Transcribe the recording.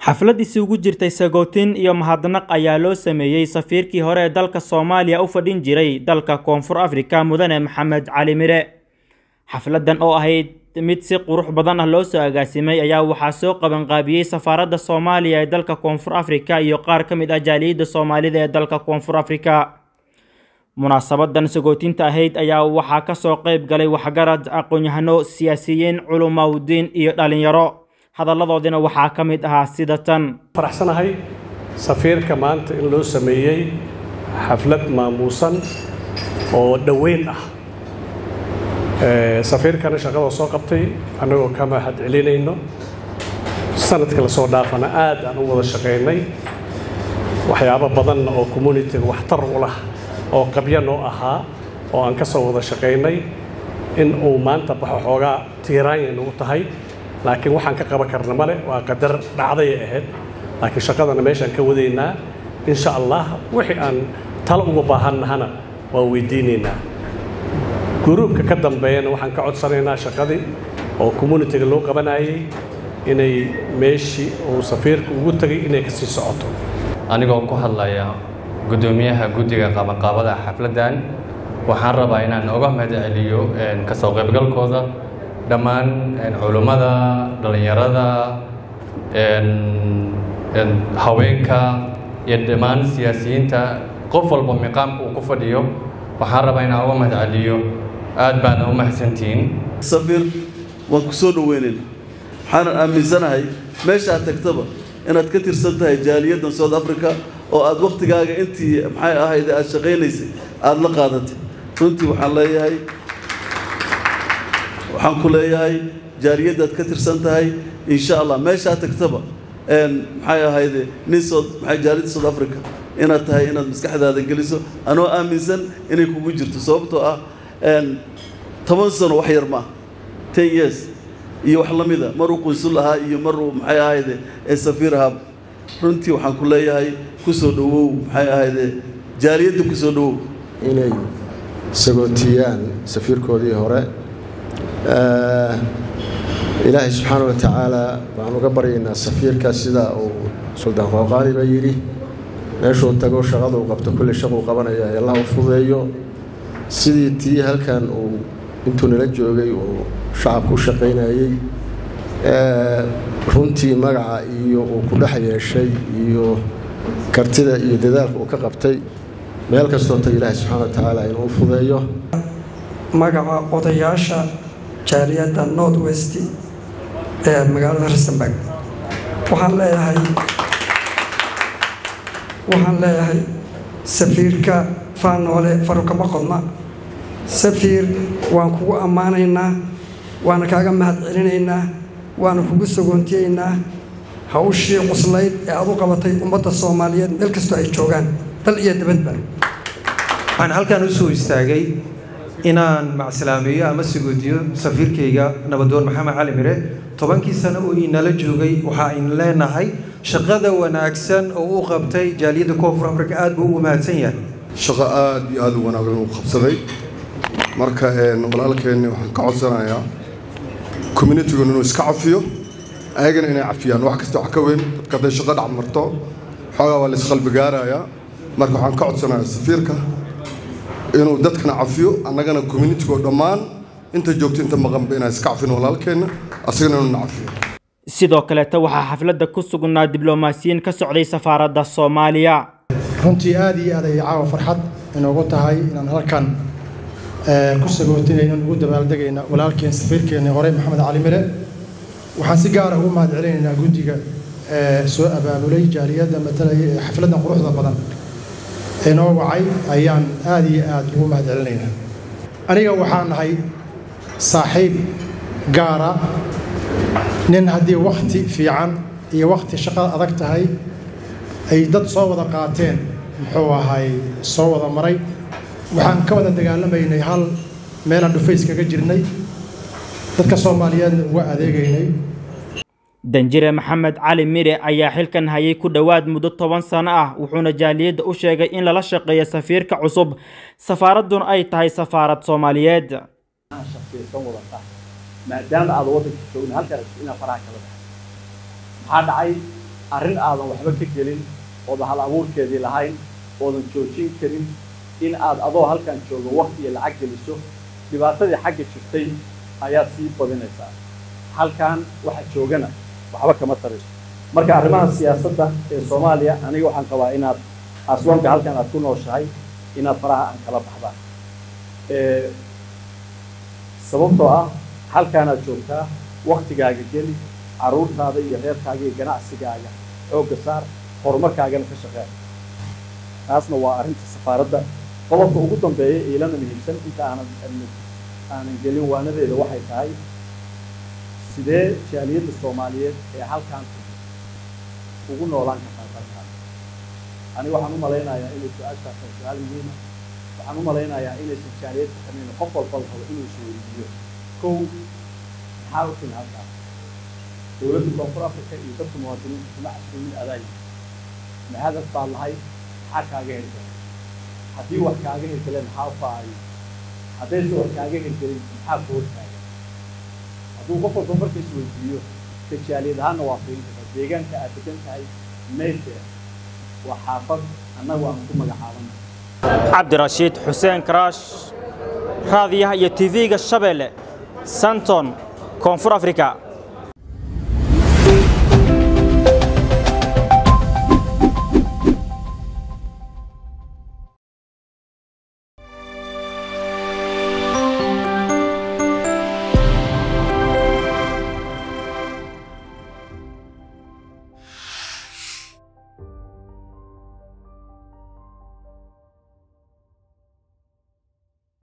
xaflad isugu jirtay sagootin iyo mahadnaq ayaa loo sameeyey safiirkii hore ee dalka soomaaliya u fadhin jiray dalka koonfur afrika mudane maxamed cali mire xafladan oo ahayd mid si qurux badan ah loo soo agaasimay ayaa waxaa soo qabanqaabiyey safaaradda soomaaliya ee dalka koonfur afrika iyo qaar ka mid ah jaaliyadda soomaalida ee dalka koonfur afrika munaasabadan sagootinta ahayd ayaa waxaa kasoo qeyb galay waxgarad aqoon-yahano siyaasiyiin culumawdiin iyo dhalinyaro hadalladoodina waxaa ka mid ahaa sida tan faraxsanahay safiirka maanta in loo sameeyey xaflad maamuusan oo dhoweyn ah safiirkana shaqada soo qabtay annagoo ka mahad celinayno sanadka lasoo dhaafana aad aan u wada shaqaynay waxyaabo badanna oo communitiga waxtar u lah oo qabyanoo ahaa oo aan ka soo wada shaqaynay in uu maanta baxo xoogaa tiiraanya nagu tahay laakiin waxaan ka qaban karna male waa qadar dhacdayay ahayd laakiin shaqadana meeshaan ka wadaynaa insha allah wixii aan talo uga baahannahana waa weydiinaynaa gruubka ka dambeeyana waxaan ka codsanaynaa shaqadii oo communitiga loo qabanayay inay meeshii uu safiirka ugu tegay inay ka sii socoto anigoo ku hadlaya guddoomiyaha guddiga qabanqaabada xafladdan waxaan rabaa inaan oga mahad celiyo kasoo qaybgalkooda dhammaan culummada dhallinyarada haweenka iyo dhammaan siyaasiyiinta qof walba miqaamka uu ku fadhiyo waxaan rabaa inaan uga mahad celiyo aad baana u mahadsantihiin safiir waan ku soo dhoweynayna waxaanan aaminsanahay meesha aad tagtaba inaad ka tirsan tahay jaaliyaddan south africa oo aad wakhtigaaga intii maxay ahayd aad shaqaynaysay aada la qaadatay runtii waxaan leeyahay waxaan ku leeyahay jaaliyaddaad ka tirsan tahay insha allah meeshaa tagtaba maxay ahayde nin sood maxay jaaliyadda south africa inaad tahay inaad maskaxdaada geliso anoo aaminsan inay kugu jirto sababtoo ah toban sano wax yar maaha ten years iyo wax la mida maruu qunsul ahaa iyo maruu maxay ahayde ee safiir ahaaba runtii waxaan ku leeyahay ku soo dhowow maxay ahayde jaaliyadda ku soo dhowow inay sagootiyaan safiirkoodii hore ilaahay subxaana wa tacaala baan uga baryaynaa safiirka sida uu suldaan qooqaani ba yidhi meeshuu tago shaqada uu qabto kulli shaquu qabanaya ee allah u fudeeyo sidii tii halkan uu intuu nala joogay uu shacabku u shaqaynayey runtii magaca iyo uu ku dhex yeeshay iyo kartida iyo dadaalka uu ka qabtay meel kastoo taga ilaahay subxaana wa tacaala inuu u fudeeyo magaca odayaasha jaaliyadda north west ee magaalada rustenburg waxaan leeyahay waxaan leeyahay safiirka faanoole farukama qodna safiir waan kugu ammaanaynaa waana kaaga mahad celinaynaa waana kugu sagoontiyaynaa hawshii cuslayd ee aad u qabatay ummadda soomaaliyeed meel kastoo ay joogaan dal iyo dabadba waxaan halkan u soo istaagay inaan macsalaameeyo ama sagoodiyo safiirkayga nabadoon maxamed cali mire tobankii sano oo inala joogay waxa aynu leenahay shaqada wanaagsan oo u qabtay jaaliyadda koonfur afrika aad buu ugu mahadsan yahay shaqo aad iyo aad u wanaagsan uu qabsaday marka walaalkeenni waxaan ka codsanayaa communitigun inuu iska cafiyo ayagana inay cafiyaan wax kasta wax ka weyn dadka hadday shaqo dhac marto xoogaa waa la isqalbi gaarayaa marka waxaan ka codsanayaa safiirka inuu dadkana cafiyo annagana communitigoo dhammaan inta joogto inta maqanba inaan iska cafin walaalkeenna asagana inuu na cafiyo sidoo kaleeta waxaa xafladda ku sugnaa diblomaasiyiin ka socday safaaradda soomaaliya runtii aad iyo aad ay caawa farxad inoogu tahay inaan halkan ku sagootinayno ugu dabaaldegayna walaalkeen safiirkeenni hore maxamed cali mire waxaan si gaara ugu mahad celinaynaa guddiga soo abaabulay jaaliyadda matalaya ee xafladdan quruxda badan inoo wacay ayaan aad iyo aad ugu mahad celinaynaa aniga waxaan nahay saaxiib gaara nin haddii wakhti fiican iyo wakhti shaqada adag tahay ay dad soo wada qaateen muxuu ahay soo wada maray waxaan ka wada dagaalamaynay hal meelaan dhufays kaga jirnay dadka soomaaliyeedna uga adeegaynay danjire maxamed cali mire ayaa xilkan hayay ku dhowaad muddo toban sano ah wuxuuna jaaliyadda u sheegay in lala shaqeeyo safiirka cusub safaaradduna ay tahay safaarad soomaaliyeed maadaama aad waddanka joogna halkaas inaad faraha kala baxay maxaa dhacay arrin aadan waxba ka gelin oodan hal abuurkeedii lahayn oodan joojin karin in aad adoo halkan joogo wakti iyo lacag geliso dhibaatadii xagga jirtay ayaad sii badinaysaa halkan waxa joogana waxba kama tarayso marka arrimaha siyaasadda ee soomaaliya aniga waxaan qabaa inaad asloonka halkan aad ku nooshahay inaad faraha aan kala baxdaan sababtoo ah halkaanaad joogtaa waktigaaga geli carruurtaada iyo reerkaaga iyo ganacsigaaga xoogga saar horumarkaagana ka shaqeeya taasna waa arrinta safaaradda qodobka ugu dambeeya iilana muhiimsan inta aanan aanan gelin waanadeeda waxay tahay sidee jaaliyadda soomaaliyeed ee halkaan ugu noolaan kartaa dalkaan aniga waxaan u malaynayaa inay su-aashaas tahay su-aal muhiima waxaan u malaynayaa inaysan jaaliyadda samayn qof walba la rabo inuu isweydiiyo kow maxaa u timi halkaas dowladda koonfur africa iyo dadka muwaadiniinta kuma casuumin adaayi ma hadaf baa lahay maxaa kaaga hirgelay haddii wax kaaga hirgeleen maxaa faayo haddayse wax kaaga hirgelin maxaa ku hortaagan hadduu qof walba marka isweydiiyo ka jaaliyad ahaanna waa fiin kartaa deegaanka aad degan tahay mayfair waa xaafad annagu aan ku magacaabana cabdirashiid xuseen karaash raadiyaha iyo tv-ga shabeelle santon koonfur africa